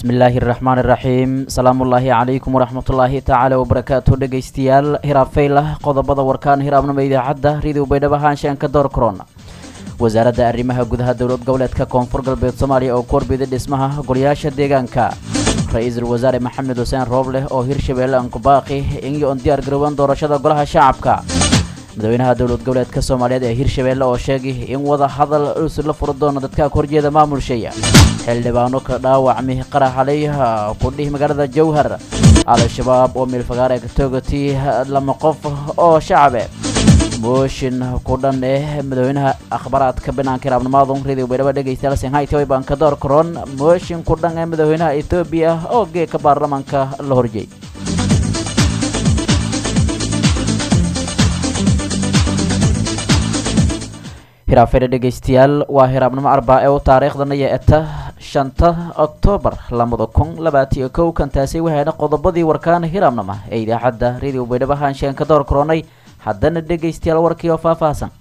bismillaahi raxmaani raxiim salaamullaahi calaykum waraxmatullaahi tacaala wabarakaatu dhegaystayaal hiraabfaylah qodobada warkaan hiraabnimo idaacadda ridow baydhabo haanshaanka door korona wasaaradda arrimaha gudaha dowlad goboleedka koonfur galbeed soomaaliya oo ku horbiday dhismaha golayaasha deegaanka ra-iisul wasaare maxamed xuseen roobleh oo hirshabeelle ankubaaqi iyo on diyaar garooban doorashada golaha shacabka madaxweynaha dowlad goboleedka soomaaliyeed ee hirshabeelle oo sheegay in wada hadal usi la furo doono dadka horjeeda maamulshaya xildhibaano ka dhaawacmi qaraxalay kudhihi magaalada jowhar al-shabaab oo miilfagaare toogati lama qof oo shacabe mooshin ku dhan eh madaxweynaha akhbaraadka banaanka iraabnimaadu radio baydhabo dhegaystayaal shanghai banka door koron mooshin ku dhan ee madaxweynaha etoobiya oo geeka baarlamaanka la horjeey hiraafeedhe dhegaystayaal waa hiraabnimo arbaa ee u taariikhdana yeeta shanta oktoobar labada kun labaatiyo kow kantaasi waxayna qodobadii warkaan hiraabnama ee idaacadda radio baydhabo haanshaanka door koronay haddana dhegaystayaal warkii oo faahfaahsan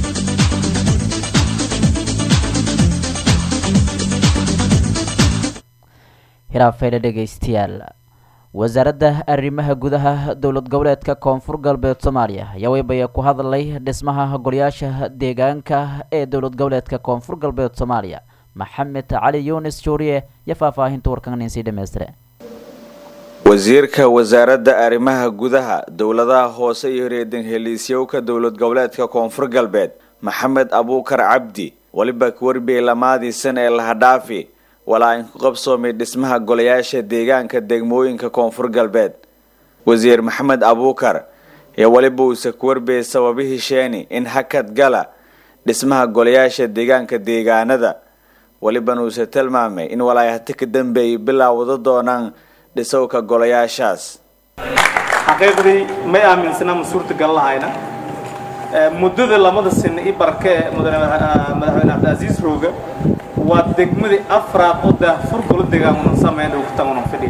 hiraafeedhe dhegaystayaal wasaaradda arrimaha gudaha dowlad goboleedka koonfur galbeed soomaaliya ayaa weybaya ku hadlay dhismaha golayaasha deegaanka ee dowlad goboleedka koonfur galbeed soomaaliya maxamed cali yunis juuriye iyo faahfaahinta warkan insii dhammaystire wasiirka wasaaradda arrimaha gudaha dowladaha hoose iyo reedan heliisyowka dowlad goboleedka koonfur galbeed maxamed abuukar cabdi weliba warbiye lamaadiisan ee lahadhaafi walaa in ku qabsoomay dhismaha golayaasha deegaanka degmooyinka koonfur galbeed wasiir maxamed abuukar iyo weliba uuse ku warbiyey sababihii sheeni in hakad gala dhismaha golayaasha deegaanka deegaanada welibana uuse tilmaamay in walaayahati ka dambeeyay bilaawada doonaan dhisowka golayaashaas xaqiiqdii may aaminsana ma suurtagal lahayna muddada lamada sina i barke ee madaxweyne cabdicaziis rooga waa degmadii afraad oo daahfur golo deegaamunan sameyn ogtaunan fidhin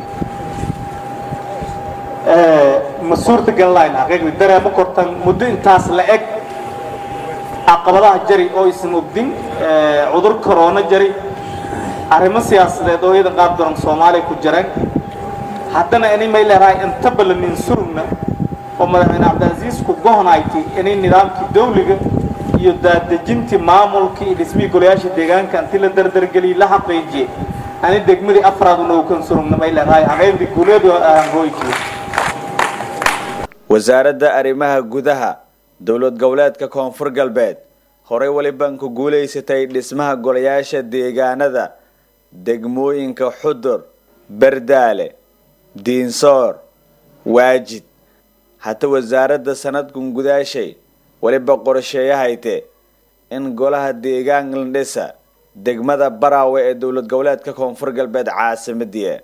ma suurtagal lahayn xaqiiqdii dareemo kortan muddo intaas la eg caqabadaha jari oo isan ogdin cudur corona jari arrimo siyaasadeed oo iyadan qaab daran soomaaliya ku jireen haddana inay may leedahay inta ballanin surugna oo madaxweyne cabdicaziis ku gohnayti inay nidaamkii dawliga iyo daadejintii maamulkii iyo dhismihii golayaasha deegaanka intii la dardargeliyay la xaqiijiyey ani degmadii afraad unookan surugna may leedahay xaqiiqdii guuleedu aan hooykiyo wasaaradda arrimaha gudaha dowlad goboleedka koonfur galbeed horey weliban ku guulaysatay dhismaha golayaasha deegaanada degmooyinka xudur bardaale diinsoor waajid hata wasaaradda sanadkan gudaashay weliba qorsheeyahayte in golaha deegaan landhisa degmada baraawe ee dowlad goboleedka koonfur galbeed caasimadiia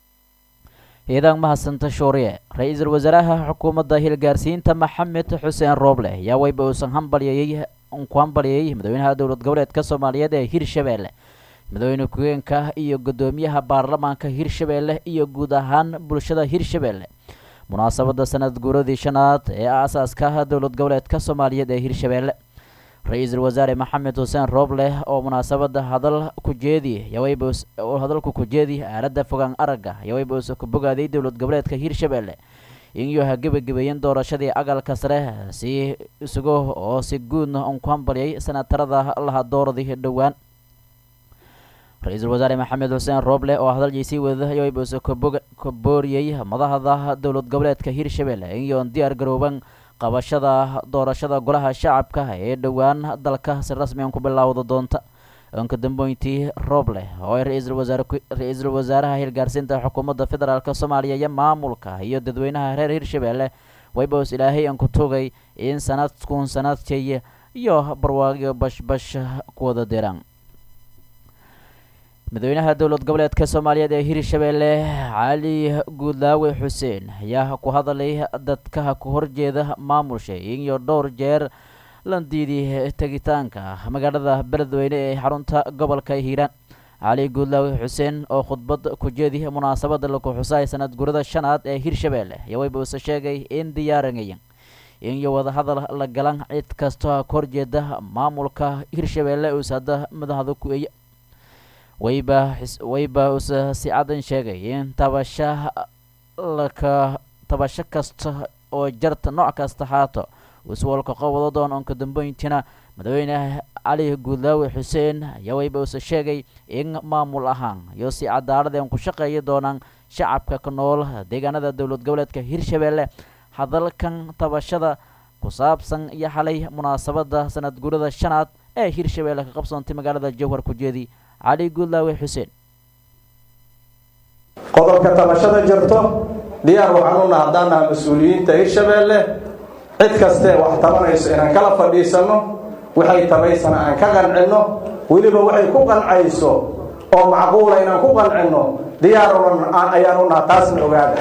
ciidan mahadsanta shuuriye ra-iisul wasaaraha xukuumadda hilgaarsiinta maxamed xuseen rooble ayaa weyba uusan hambalyeeyey ku hambalyeeyey madaxweynaha dowlad goboleedka soomaaliyeed ee hirshabeelle madaxweyne ku-geenka iyo guddoomiyaha baarlamaanka hirshabeelle iyo guud ahaan bulshada hirshabeelle munaasabadda sanad guuradii shanaad ee aasaaska dowlad goboleedka soomaaliyeed ee hirshabeelle ra-iisul wasaare maxamed xuseen rooble oo munaasabadda hadal ku jeedi oo hadalku ku jeedi aaladda fogaan aragga yaweyba uuse ku bogaaday dowlad goboleedka hirshabeelle iyuu ha gebagabeeyeen doorashadii agalka sare si isugo oo si guudna un ku hambalyay sanatarada laha dooradii dhowaan ra-iisul wasaare maxamed xuseen rooble oo hadaljiisii wada yaweyba uuse ka booriyey madaxda dowlad goboleedka hirshabeelle iyoon diyaar garooban qabashada doorashada golaha shacabka ee dhowaan dalka si rasmian ku bilaawda doonta onka dambeyntii rooble oo ay ra-iisul wasaare ra-iisul wasaaraha hilgaarsiinta xukuumadda federaalk soomaaliya iyo maamulka iyo dadweynaha reer hirshabeelle waybaus ilaahay aan ku tugay in sanadkun sanadkay iyo barwaaqyo bashbash ku wada diraan madaxweynaha dowlad goboleedka soomaaliyeed ee hirshabeelle cali guudlaawe xuseen ayaa ku hadalay dadka ku horjeeda maamulsha iyo dhowr jeer landiidii tegitaanka magaalada beledweyne ee xarunta gobolka hiiraan cali guudlaawe xuseen oo khudbad ku jeedi munaasabada laku xusay sanad gurada shanaad ee hirshabeelle iyo wayba uuse sheegay in diyaarinayan iyo wadahadal la galan cid kastoo ka horjeeda maamulka hirshabeelle uus hadda madaxda ku eeya wayba wayba use si cadan sheegay in tabasha laka tabasho kasta oo jarta nooc kasta haato iswalka qowado doon onka dambeyntiina madaxweyne cali guudlaawe xuseen ayaa wayba use sheegay in maamul ahaan iyo si cadaaladeen ku shaqeeya doonaan shacabka ku nool deegaanada dowlad goboleedka hirshabelle hadalkan tabashada ku saabsan iyo xalay munaasabada sanad guurada shanaad ee hirshabelle ka qabsoontay magaalada jowhar ku jeedi cali guudlaawe xuseen qodobka tabashada jirto diyaar waxaan u naha haddaan naha mas-uuliyiinta hirshabeelle cid kastee wax tabanayso inaan kala fadhiisanno waxay tabaysana aan ka qancinno weliba waxay ku qancayso oo macquula inaan ku qancinno diyaaruna ayaan u naha taasna ogaada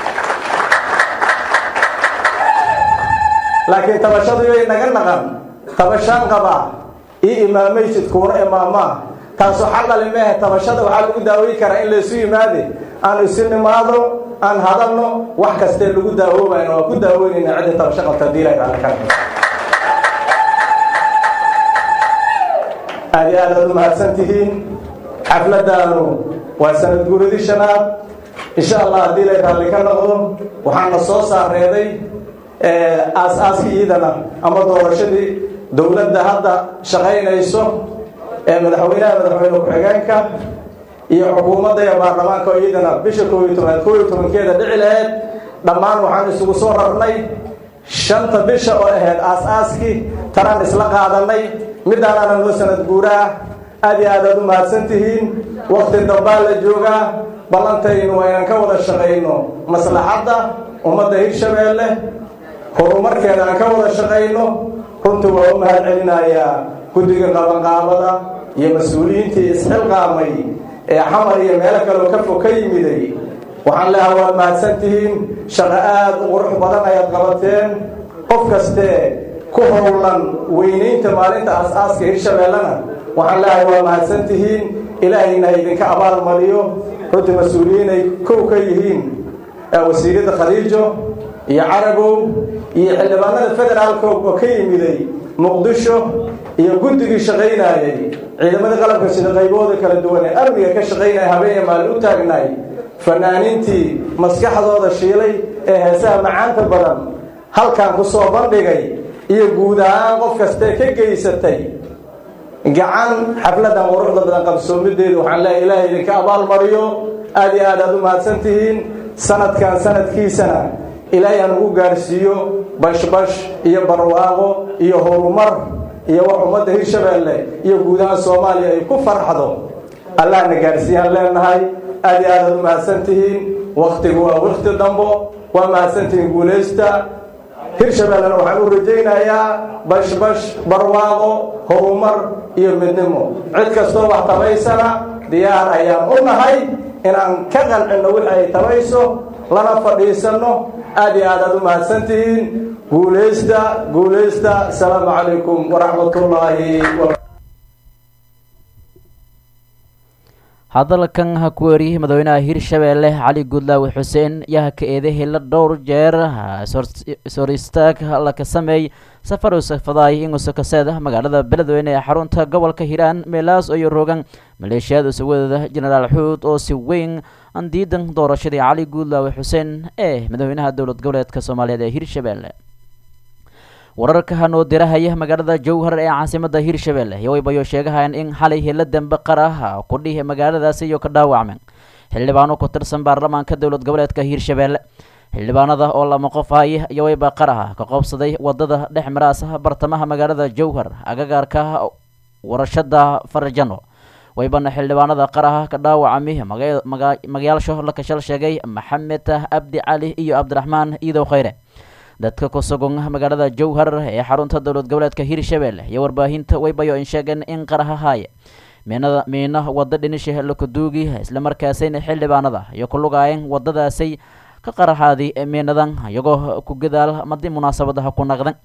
laakiin tabashadu yay naga naqan tabashaan qabaa io imaamaysid kuuna imaamaa taasoo xaqali mehe tabashada waxaa lagu daawey karaa in laysu yimaade aan isu nimaado aan hadalno wax kastee lagu daawoobayna waa ku daaweynayna cidda tabasho qabta diilayraaka aad iyo aad aad u mahadsan tihiin xafladaanu waa sanad guuradii shanaad insha allah haddii lay raalli ka noqdo waxaana soo saareeday aas-aaskii iidana ama doorashadii dowladda hadda shaqaynayso ee madaxweynaha madaxweyne ku-xigeenka iyo xukuumadda iyo baarlamaanka oo iyadana bisha koob iyo tobnaad koob iyo tobankeeda dhici laheyd dhammaan waxaan isugu soo rarnay shanta bisha oo ahayd aas-aaskii taraan isla qaadanay midaanaana noo sanad guuraah aad iyo aad aad u mahadsan tihiin wakti dambaa la joogaa ballantaynu waa inaan ka wada shaqayno maslaxadda ummadda hirshabeelle horumarkeeda aan ka wada shaqayno runtii waa u mahad celinayaa guddiga qabanqaabada iyo mas-uuliyiintii isxilqaamay ee xamar iyo meelo kaleo ka fog ka yimiday waxaan leeha waad mahadsan tihiin shaqo aada u qurux badan ayaad qabateen qof kastee ku howlan weynaynta maalinta aas-aaska hirshabeellena waxaan leehay waa mahadsan tihiin ilaahayna idinka abaal mariyo runtii mas-uuliyiinay kow ka yihiin wasiiradda khadiijo iyo carabow iyo xildhibaanada federaalka oo ka yimiday muqdisho iyo guddigii shaqaynayay ciidamadii qalabka sida qaybooda kala duwan ee amniga ka shaqaynaya habeen iyo maalin u taagnaay fanaaniintii maskaxdooda shiilay ee heesaha macaanta badan halkan ku soo bandhigay iyo guud ahaan qof kastee ka geysatay gacan xafladan quruxda badan qabsoomideedu waxaan leeyahay ilaahay idinka abaal mariyo aada iyo aad aad u mahadsan tihiin sanadkan sanadkiisana ilaahay aan ugu gaarsiiyo bashbash iyo barwaaqo iyo horumar iyo wax ummadda hirshabeelle iyo guud ahaan soomaaliya ay ku farxdo allahna gaarsiiyaan leenahay aada iyo aad aad u mahadsan tihiin waktigu waa wakti dambo waa mahadsan tihiin guulaysta hirshabeellena waxaan u rajaynayaa bashbash barwaaqo horumar iyo midnimo cid kastoo wax tabaysana diyaar ayaan u nahay inaan ka qancinno wixi ay tabayso lana fadhiisanno aada iyo aad aad u mahadsan tihiin guulaysta guulaysta asalaamu calaykum waraxmatullaahi hadalkan ha ku eriyey madaxweynaha hirshabeelle cali guudlaawe xuseen yaa ka eedahela dhowr jeer ishor istaag laka sameey safar usafadaay inguso kaseeda magaalada beledweyne ee xarunta gobolka hiiraan meelaas iyo rogan maleeshiyada usawadooda jenaraal xuud oo si weyn aan diidan doorashadii cali guudlaawe xuseen ee madaxweynaha dowlad goboleedka soomaaliyeed ee hirshabeelle wararka hanoo dirahaya magaalada jowhar ee caasimada hirshabeelle yowaybayo sheegahayaan in xalay hela dambe qaraha kudhihi magaaladaasi iyo ka dhaawacmeen xildhibaano ku tirsan baarlamaanka dowlad goboleedka hirshabeelle xildhibaanada oo lama qof haya yowayba qaraha ka qoobsaday wadada dhex maraasa bartamaha magaalada jowhar agagaarka warashada farjano waybana xildhibaanada qaraha ka dhaawacami magayaalsho la kashal sheegay maxamed abdi cali iyo cabdiraxmaan iidow khayre dadka ku sugan magaalada jowhar ee xarunta dowlad goboleedka hirshabeelle iyo warbaahinta waybayo in sheegeen in qaraha haaye miinada miina wadda dhinisha lakuduugi islamarkaasayna xildhibaanada iyo ku lugaayeen wadadaasay ka qaraxaadi miinadan iyagoo ku gadaal madi munaasabadaha ku naqdan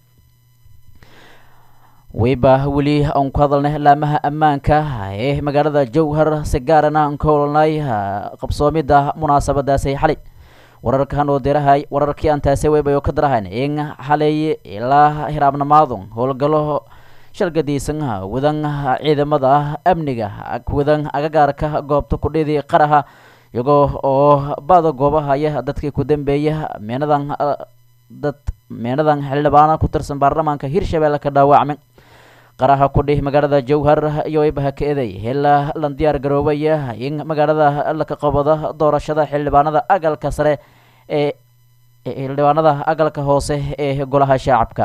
wayba weli aan ku hadalnay laamaha ammaanka ee magaalada jowhar si gaarana aan ka holnay qabsoomida munaasabadaasay xalay wararkan oo dirahay wararkii aan taasay waybayo ka darahayn in xalay ilaa hiraabnamaadu howlgalo shalgadiisan wadan ciidamada amniga wadan agagaarka goobta kudhidi qaraha iyagoo oo bada goobahaya dadkii ku dambeeya meenadan dad meenadan xildhibaana ku tirsan baarlamaanka hirshabelle ka dhaawacmay qaraha kudhih magaalada jowhar iyo waybaha ka eeday ilaa lan diyaar garoobaya in magaalada laka qabado doorashada xildhibaanada agalka sare ee xildhibaanada agalka hoose ee golaha shacabka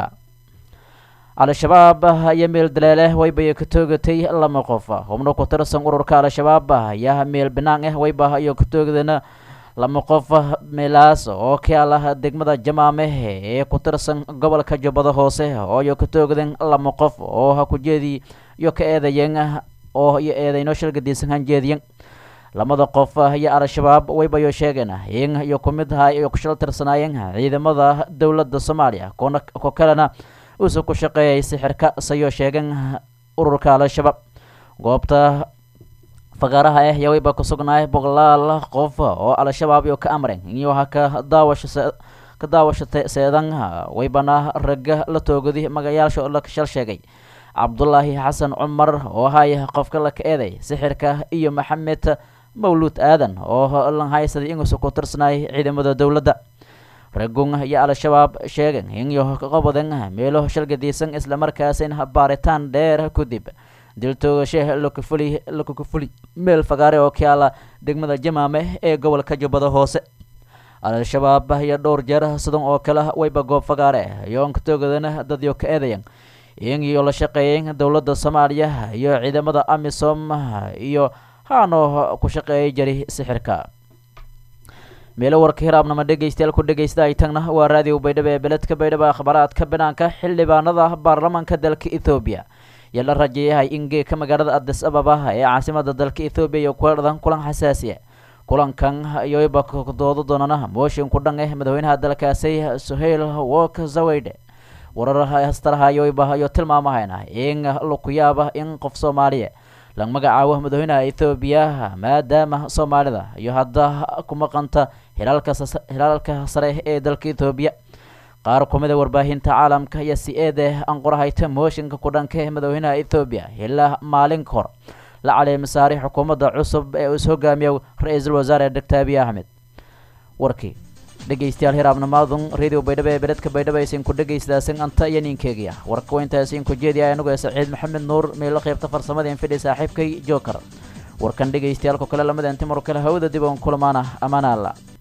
al-shabaab ayaa meel daleele wayba ka toogatay lama qof xubno ku tirsan ururka al-shabaab ayaa meel binaan ah wayba iyo ka toogdana lama qof meelaas oo kaala degmada jamaame ee ku tirsan gobolka jubbada hoose oo iyo ka toogdan lama qof oo ha ku jeedi iyo ka eedayen oo iyo eedayno shalgadiisan hanjeediyen lamada qof iyo al-shabaab waybayo sheegeen in iyo ku mid aha iyo ku shal tirsanaayeen ciidamada dowladda soomaaliya kuna ko kalena uuse ku shaqeeyay sixirka sayoo sheegeen ururka al-shabaab goobta fagaaraha ah yaa wayba ku sugnaay boqolaal qof oo al-shabaab iyo ka amreen iyo ha ka daawasho ka daawasho seedan waybana ragga la toogadi magayaasha la shal sheegay cabdulaahi xasan cumar oo haya qofka la ka eeday sixirka iyo maxamed mawluud aadan oo lan haysaday inuusa ku tirsanaay ciidamada dowladda ragun iyo al-shabaab sheegeen inyo qabadan meelo shalgadiisan islamarkaasina baaritaan dheer kadib dil toogashe lakufuli lakukufuli meel fagaare oo kaala degmada jamaame ee gobolka jubbada hoose al-shabaab iyo dhowr jeer sidan oo kale wayba goob fagaare iyoon ka toogadana dadyo ka eedayan in iyo la shaqeeyeen dowladda soomaaliya iyo ciidamada amisom iyo haanoo ku shaqeeyay jari sixirka meelo warka hiraabnama dhegeystayaal ku dhegeysta ay tagna waa raadiyo baydhabo ee beledka baydhabo akhbaaraadka banaanka xildhibaanada baarlamaanka dalka ethoobiya yaa la rajeeyahay in geeka magaalada adis ababa ee caasimada dalka ethoobiya iyo kuladhan kulan xasaasiya kulankan iyoba doodo doonana mooshin ku dhan eh madaxweynaha dalkaasi suhayl wok zaweyde warar hastaraha iyoba iyo tilmaamahayna in laku yaaba in qof soomaaliya la magacaabo madaxweynaha ethoobiya maadaama soomaalida iyo hadda ku maqanta hilaalka hilaalka sare ee dalka ethoobiya qaar ku mida warbaahinta caalamka iyo si eede aan qorahayta mooshinka ku dhanka ee madaxweynaha ethoobiya ilaa maalin ka hor la caleemisaari xukuumadda cusub ee is hogaamiya ra-iisul wasaare doctor abiy axmed warkii dhegeystayaal hiraabnamaadun radio baydhabo ee beledka baydhabo aysan ku dhegeystaasan anta iyo ninkeegiya warka wayntaasiin ku jeediya anigu ee saciid maxamed nuur meelo qaybta farsamada infidhi saaxiibkay joker warkan dhegeystayaal ku kale lamada intimar kale hawada dib oon kulamaana amaana alla